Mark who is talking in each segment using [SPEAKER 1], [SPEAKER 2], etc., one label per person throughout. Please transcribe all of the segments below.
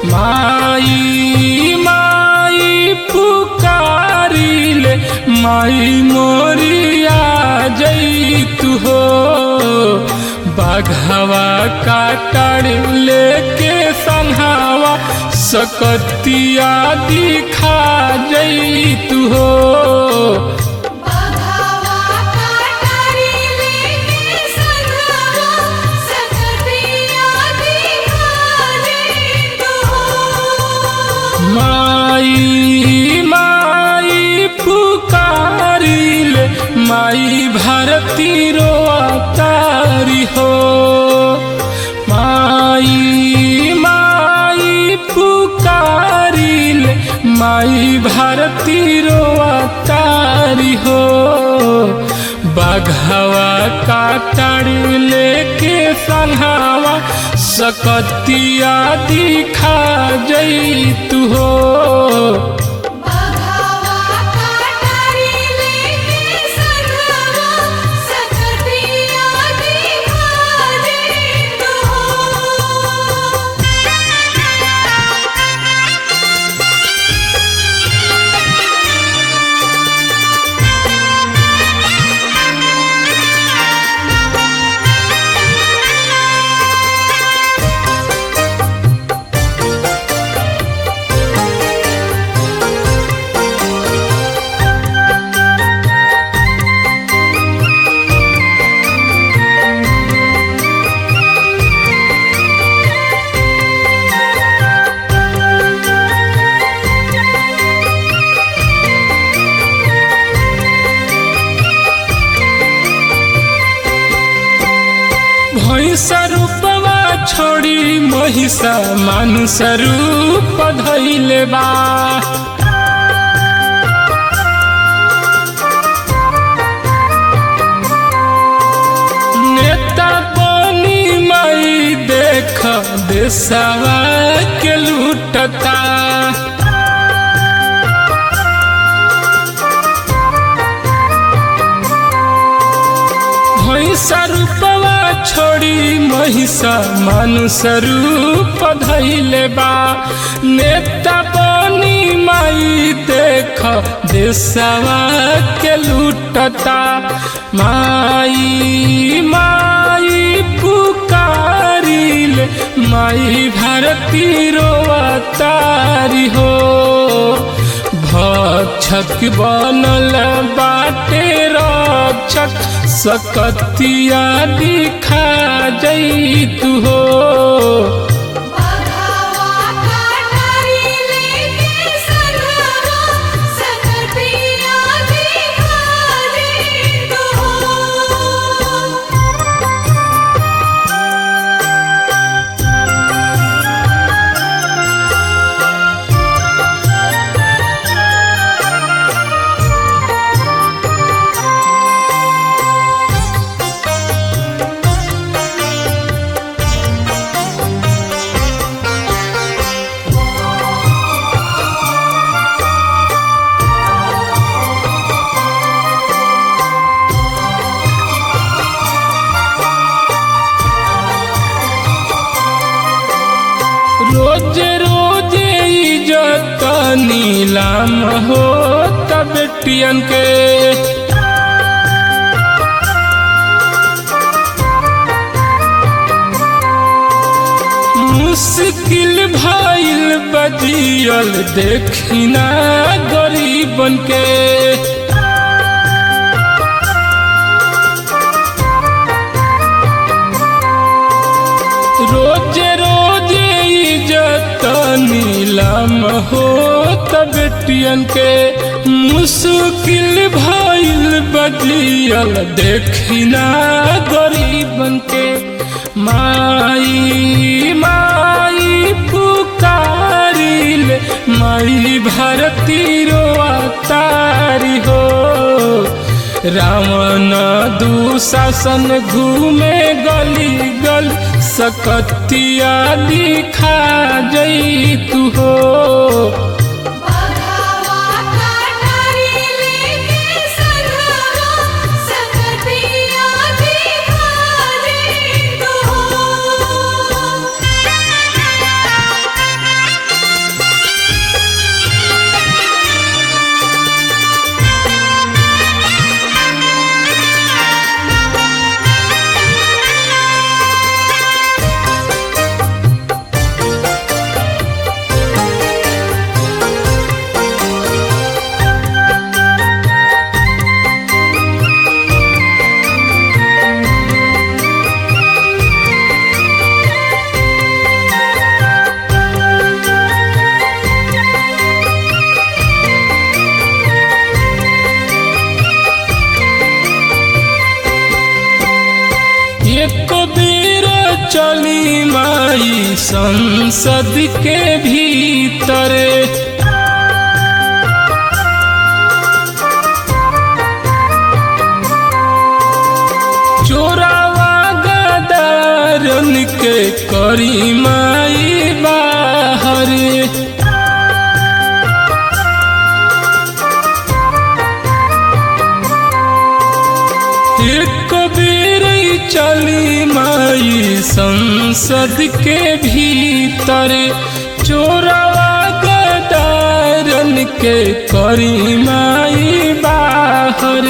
[SPEAKER 1] माई माई पुकारिले माई मोरिया जैतु हो बाघवा काटड़ लेके संहावा सकतिया दिखा जैतु हो
[SPEAKER 2] बाघावा काटारी लेके संगवा सकतिया दिखाले तो
[SPEAKER 1] माई माई पुकारिले माई भारती रोतारी हो माई माई पुकारिले माई भारती रोतारी हो बाघवा काटड़ लेके संहावा सकतिया दिखा जैतु हो
[SPEAKER 2] बाघावा काटारी लेके संगवा सकतिया दिखाले तो
[SPEAKER 1] भैंसा रूपवा छोड़ी महिषा मानुष रूप धैले बा नेता बनी माई देख देशवा के लूटता भैंसा रूपवा छोड़ी महिषा मानुष रूप धैले बा नेता बनी माई देख देशवा के लूटता माई माई पुकारिले माई भारती रोवतारी हो भक्षक बनल बाटे रक्षक सकतिया दिखा जैतु हो
[SPEAKER 2] बाघावा काटारी लेके संगवा सकतिया दिखाले तो
[SPEAKER 1] रोज रोज इज्जत नीलाम हो तब बेटियन के मुश्किल भइल बजियल देखिना गरीबन के रोज रोज इज्जत नीलम हो बेटियन के मुश्किल भइल बजियल देखिना गरीबन के माई माई पुकारिल माई भारती रोतारी हो रावण दुशासन घूमे गली गल सकतिया दिखा जैतु हो
[SPEAKER 2] बाघावा काटारी लेके संगवा सकतिया दिखाले तो
[SPEAKER 1] चली माई संसद के भीतर चोरावा गदारन के करी माई बाहर एक बेर चली माई संसद के भीतर चोरवा गदारन के करी माई बाहर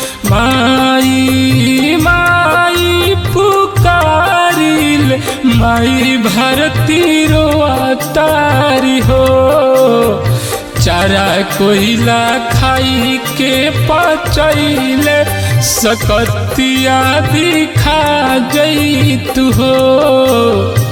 [SPEAKER 1] माई माई पुकारिल माई भारती रोतारी हो चारा कोयला खाई के पचैले सकतिया दिखा जई तू हो